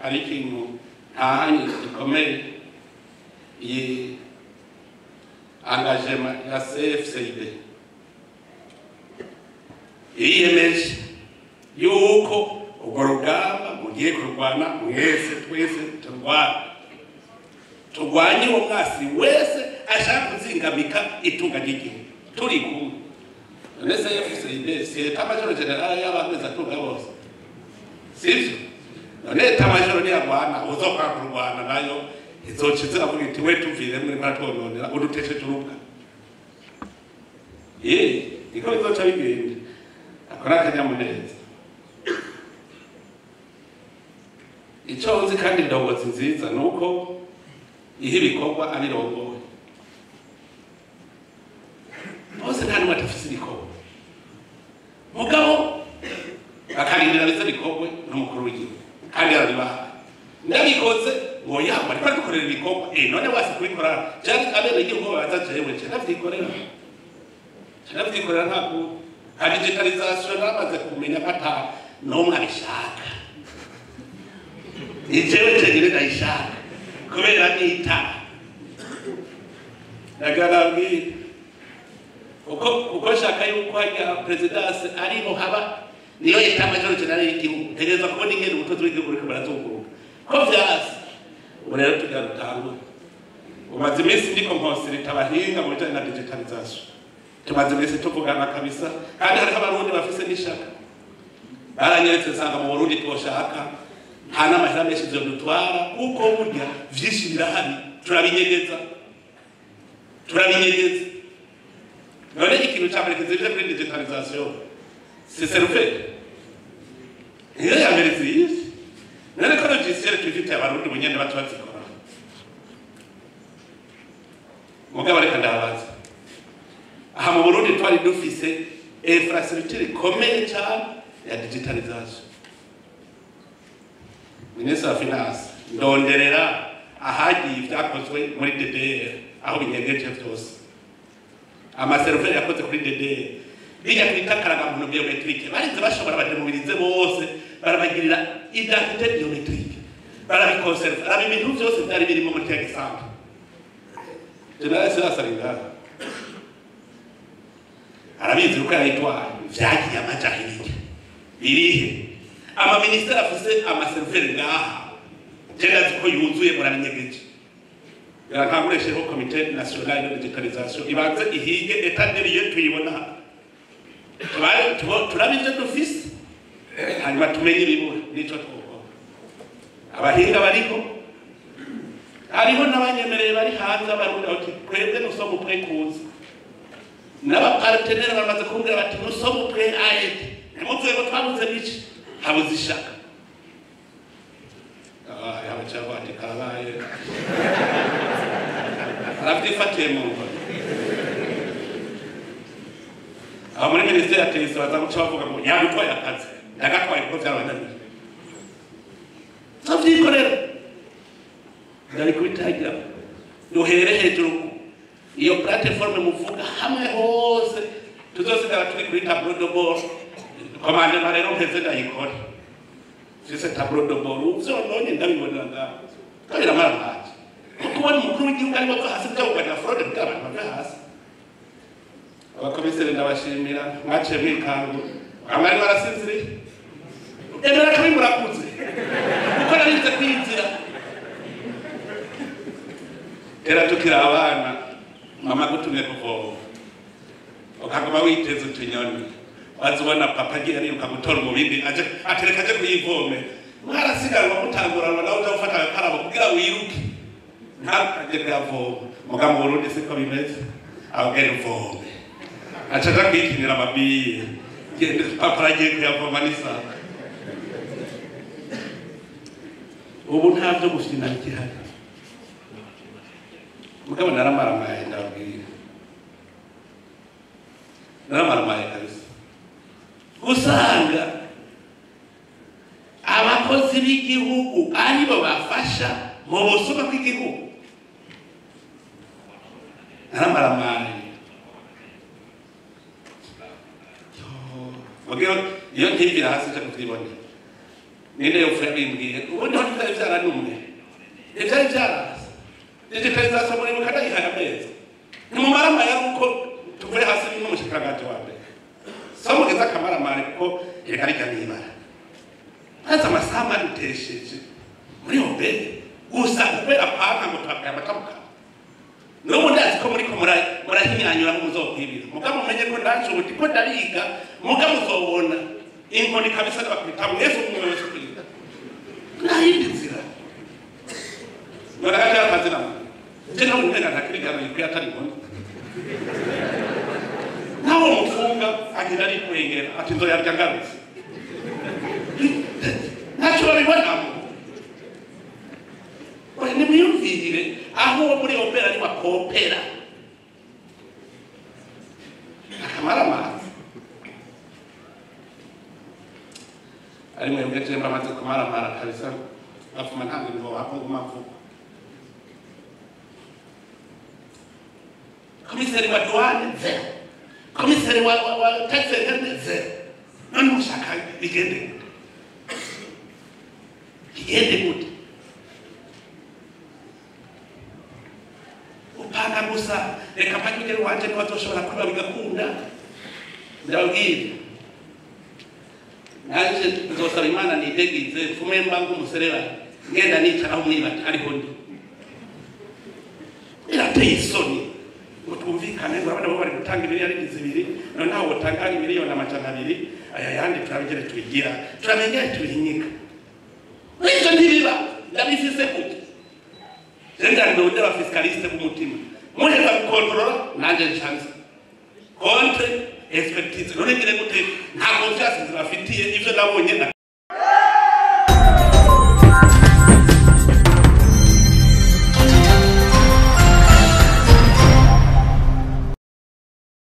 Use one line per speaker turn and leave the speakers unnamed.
hari ikintu ntahanye gikomeye iyi engagement ya cfcid yiyemeje yuko urwo rugamba mugiye kurwana mwese twese turwana turwanye uwo mwasi wese ashaka kuzingamika itunga ry'igihugu turi kumwe none cfcid si etamajoro generale y'abamezi atunga bose sivyo none etamajoro niyarwana uzokwanga kurwana nayo izoca ziravuga iti we tuvire muri maratwononera udutesheje urubuga ye niko bizoca bigenda ako ni akanyamuneza icyo nzi kandi indongozi nziza ni uko ihe ibikorwa abirongoye bose nta n'umwe adafise ibikorwa mugabo akarindira bize bikorwe n'umukuru w'igihugu kandi arabibaha ndabikoze ngo yamba ariko dukorera ibikorwa eh none wasi kubikora cyane abene igihugu baza jewe cyane navyikorera cyane navyikorera ntabwo ha digitalization namaze kumenya kata n'umwe abishaka ijewe cyane ndayishaka kubera nita nagarabwira uko uko shaka yuko hajya presidence ariho haba niyo leta majoro generale y'igihugu tegereza kubona ingene ubutunzi bw'igihugu buriko burazunguruka ko vyasi ubu rero tugira dutangure umaze iminsi ndiko mposirita abahinga mu bijanye na digitalization tumaze iminsi tuvugana kabisa kandi hariho abarundi bafise n'ishaka baranyeretse nsanga mu burundi twoshaka nta n'amahera menshi vyodutwara kuko burya vyinshi birahari turabinyegeza turabinyegeza none ikintu ca mbere kizivye kuri digitalization c'est seruferi niyo ya mbere ziyizi none ko logiciel tubifite abarundi bunyene bato bazikora mugabo reka ndabaza aha mu burundi twari dufise infrastructure ikomeye cyane ya digitalization minisitiri wa finance ndonderera ahagiye ibyakozwe muri ddr aho binyegeje byose amaseriveri yakoze kuri ddr bijya twita karagamuntu biometrike barinze bashobora bademobilize bose barabagirira identite biometrike barabikonseriva araba ibintu byose byari birimo muri kya gisambu generale sirasaringana arabizi uko yayitwaye vyagiye amajahiliya birihe amaministeri afise amaseriveri ngaha jenazi ko yuzuye murabinyegeje birankanguresheho komite nationale de digitalisation ibanze ihige etaderiye tuyibona turabe ivyo dufise hanyuma tumenye ibibura nico twokora abahinga bariho hariho n'abanyemereye bari hanze abarundi bati twebwe nusoma upwe kuza n'abapartenere bamaze kumbwira bati nusoma upwe aede ntimuvuye ngo twabuze biki habuze ishaka yabacaho ati karabaye aravyifatiye mu nkoni aho muri minisiteri ya tenisi baza guca bavuga ngo yabitwaye akazi ndagatwaye kuko vyabananiye tavyikorera ndari kubitagira duhere hejuru iyo plateforme muvuga hamwe hose tuzosigara turi kuri tableau de bord komandema rero mpeze ndayikore fise tableau de bord uvyononye ndabibonera ngaho kabira maramaje kubona umukuru w'igihugu ari bava hasi byawuganya fraude bw'abantu bave hasi abakomiseri ndabashimira mwaciye mwikangu amari barasinziriye emera kuri murakuze kuko narinze kwinzira era tukiri abana mama gutumye kuvoma ukaguma witeza utunyoni waza ubona papa agiye ariruka gutora umubindi aje atereka aje kuyivome mwarasiganwa mutanguranwa nawe uja gufata agakarabo kugira wiruke ntakajye kuyavoma muga mu burundi siko bimeze abwira uvome aca aja kwikinira amabiye gende papa aragiye kuyavoma n'isaka ubu nta byo gufina bigihari mugabo naramaramaye ndababwira naramaramaye kabisa usanga abakozi b'igihugu aribo bafasha mu busuma bw'igihugu naramaramaye mugabo iyo ntivira hasi cyo kuvyibonera ninde yopfuye bimbwiye ubundi ho tutari yaranumwe ivyari vyaraza digitalization muri mukada ihaye amezi nimumara amaya uko tuvuye hasi n'umushikiranganje wa mbere so mugeze akamaramare kuko reka rijya nibara maze amasaha manutesheje muri obere gusa kubera panka ngo twabwaye amatamuka n'ubu ndazi ko muriko mura- murahinyanyura muzokwibira muga mumenye ko ndaje ubu ndiko ndariga muga muzobona inkoni kabisa ndabakubita mwese umwe wese kwiga nta yindi nzira ngaragaje akazi namwe je no mumenga ntakirigana ikwiye atari inkoni nawe mufunga agira ari kwengera ati nzoyarya ngarutse ntacyo babibonamo oya nimwiyumvirire aho uwo muri opera ari bakopera akamara amazi ari mwebwe je mbamaze kumaramara kabisa bafuma nta mirimo bakunguma vuba komiseri wa duwane zero komiseri wa wa wa taxi zero none mushaka bigende gute bigende gute upanga gusa reka mpagire wanje ntibazoshobora kwiba bigakunda ndababwira nanje nzosaba imana nidegize mfume mba nk'umuserebanya ngenda nicaraho mwibata ariho ndi birateye isoni ngo twumvikane ngo abana bo bari gutanga miliyari zibiri noneho wotanga miliyoni amajana abiri aya yandi turabigere tubigira turamenya tubihinyika ivyo ntibiba ndabifise gute Zenda ndonde ba fiscaliste kumutima. Muje za kontrola nanje nchanza. Contre expertise. None ngire gute nta confiance zibafitiye ivyo nabonye na